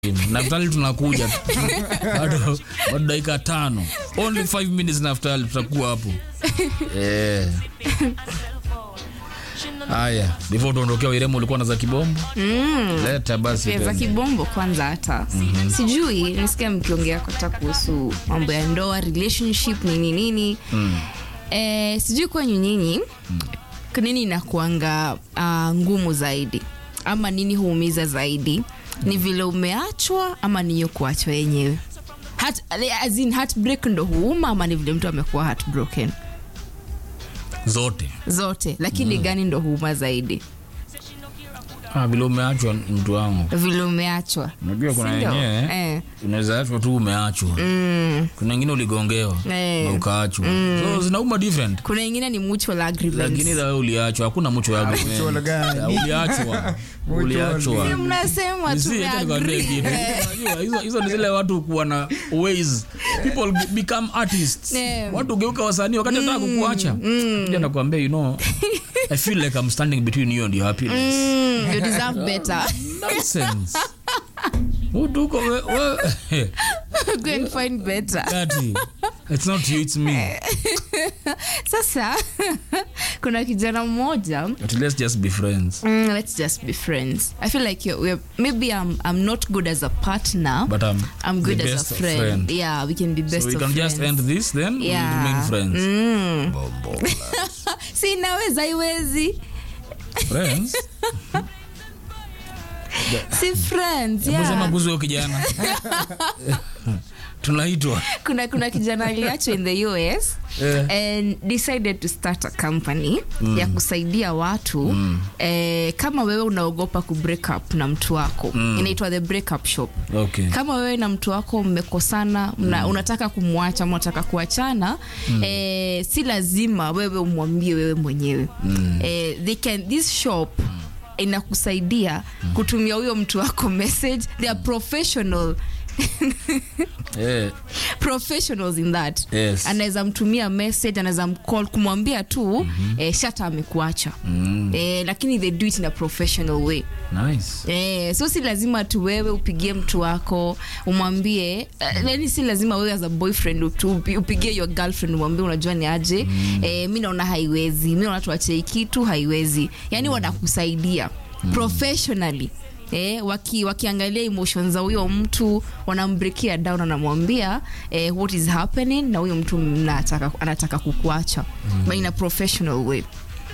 naftali tunakuja bado bado dakika tano only 5 minutes naftali tutakuwa hapo eh. haya before tuondokea wiremo ulikuwa na za kibombo Mm. leta basi za tena. kibombo kwanza hata sijui nisikia mkiongea hata kuhusu mambo ya ndoa relationship nini nini Mm. eh, sijui kwenyu nyinyi nini inakuanga uh, ngumu zaidi ama nini huumiza zaidi ni vile umeachwa ama niyo kuachwa yenyewe Heart, as in heartbreak ndo huuma ama ni vile mtu amekuwa heartbroken zote zote lakini gani ndo huuma zaidi ah, vile umeachwa mtu wangu vile umeachwa unajua kuna Sindio? wenyewe eh. unaweza achwa tu umeachwa mm. kuna wengine uligongewa Eh. na ukaachwa so zinauma different kuna ingine ni mutual agreements. lakini wewe uliachwa hakuna mucho yako mutual gani? uliachwa Mutual. uliachwa Si mnasema See, acha nikwambie kitu. tumeagree Unajua, hizo hizo ni zile watu kuwa na ways people be- become artists Yeah. watu geuka wasanii wakati nataka kukuacha Kuja nakwambia you know i feel like i'm standing between you and your happiness Mm, you deserve better nonsense Mtu uko we, we, go and find better Kati, it's not you it's me sasa kuna kijana mmoja but let's just be friends mm, let's just be friends i feel like you're, we're, maybe I'm, i'm not good as a partner but i'm i'm good the as best a of friend. friend. yeah we can be best so we of can friends just end this then we'll Yeah. remain friends mm. Bombo. si inaweza iwezi friends si friends Hebu sema yeah. kuhusu huyo kijana tunaitwa kuna kuna kijana aliachwa in the us Eh. and decided to start a company ya kusaidia watu eh, kama wewe unaogopa ku break up na mtu wako inaitwa the breakup shop okay kama wewe na mtu wako mmekosana mna, unataka kumwacha ama unataka kuachana eh, si lazima wewe umwambie wewe mwenyewe eh, they can, this shop inakusaidia kutumia huyo mtu wako message they are professional eh professionals in that Yes. anaweza mtumia message anaweza mcall kumwambia tu mm-hmm. eh, shata amekuacha mm. eh, lakini they do it in a professional way nice Eh, so si lazima tu wewe upigie mtu wako umwambie eh, yani si lazima wewe as a boyfriend utu- upi- upigie your girlfriend umwambie unajua ni aje mm. eh, mi naona haiwezi mi naona tuachei kitu haiwezi yani wanakusaidia professionally Eh, waki, wakiangalia emotions za huyo mtu wanambrekia down wanamwambia eh, what is happening na huyo mtu mnataka, anataka kukuacha mm. but in a professional way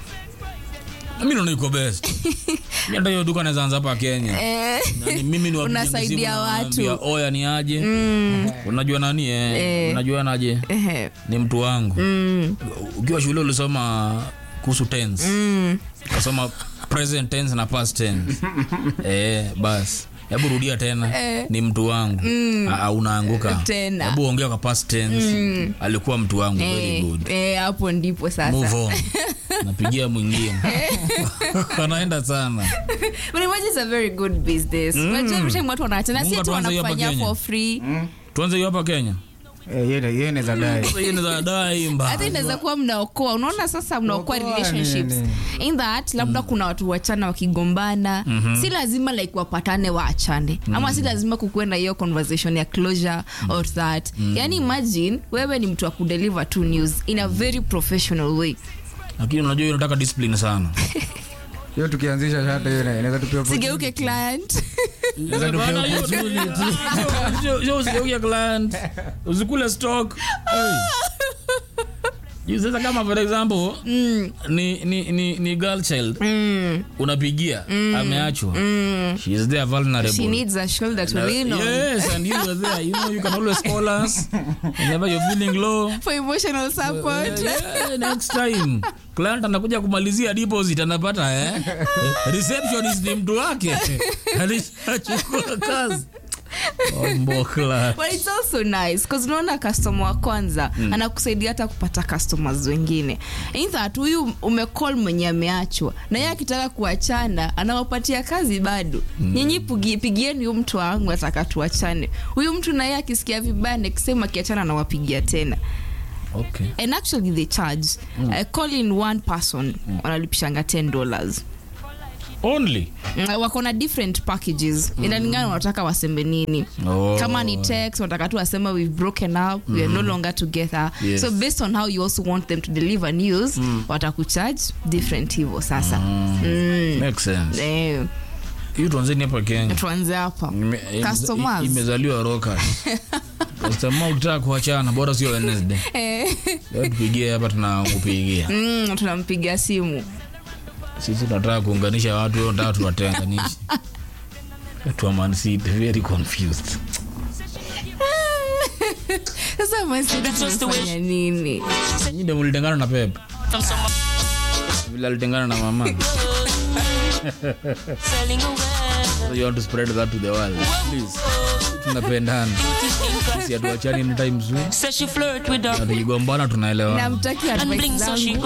mi naona iko best Mi hata hiyo duka naweza anza hapa kenya eh, Nani, mimi ni wapiga Unasaidia simu, watu. nawaambia, oya ni aje unajua nani eh? Eh. unajua naje eh, ni mtu wangu mm, ukiwa shule ulisoma kuhusu tense mm. ukasoma present tense na past tense eh, bas hebu rudia tena Eh. ni mtu wangu Ah, unaanguka Tena. hebu ongea kwa past tense alikuwa mtu wangu very Eh, good eh, hapo ndipo sasa move on napigia mwingine anaenda sana But imagine it's a very good business Unajua every time watu wanaachana si Mungu tu atuanze hiyo hapa wanakufanyia Kenya. for free tuanze hiyo hapa kenya Eh, hiyo- hiyo inaweza dai Sasa hiyo ni za dai mbaya. hata inaweza kuwa mnaokoa unaona sasa mnaokoa Kuokoa relationships nini? in that labda kuna watu wachana wakigombana si lazima like wapatane waachane ama si lazima kukuwe na hiyo conversation ya closure or that yani imagine wewe ni mtu wa kudeliver two news in a very professional way lakini unajua hiyo inataka discipline sana hiyo tukianzisha shata hiyo ina- inaweza tupia sigeuke client Inaweza tupia Bana, hiyo- Sio- sio- sio usigeuke client usikule stock Hey. Juu sasa kama for example ni, ni, ni, ni girl child mm. unapigia ameachwa she is there vulnerable she needs a shoulder to lean on yes and you are there you know you can always call us whenever you're feeling low for emotional support Yeah, next time client anakuja kumalizia deposit anapata eh? receptionist ni mtu wake alishachukua kazi ombokla but it's also nice because unaona customer wa kwanza anakusaidia hata kupata customers wengine in that huyu umecall mwenye ameachwa na yeye akitaka kuachana anawapatia kazi bado nyinyi pigi- pigieni huyu mtu wangu ataka tuachane huyu mtu na yeye akisikia vibaya nekisema akiachana anawapigia tena okay. and actually they charge mm. uh, call in one person wanalipishanga 10 dollars only Mm, wako na different packages inalingana unataka wasembe nini Oh. kama ni text wanataka tu wasema we've broken up we are no longer together Yes. so based on how you also want them to deliver news watakucharge different hivyo sasa mm. makes sense Eh, hiyo tuanzeni hapa Kenya tuanze hapa Ime- ime- Customers. imezaliwa roka customer ukitaka kuachana bora sio Wednesday leo tupigie hapa tunakupigia mm, tunampiga simu sisi tunataka kuunganisha watu wewe unataka tuwatenganishe watu wa Man City very confused sasa masidi tumefanya nini nyinyi ndio mlitengana na Pep From someone vile alitengana na mama selling away. so you want to spread that to the world please tunapendana sisi hatuachani anytime soon Says she flirt with na her tukigombana tunaelewana namtaki and advice bling so she zangu go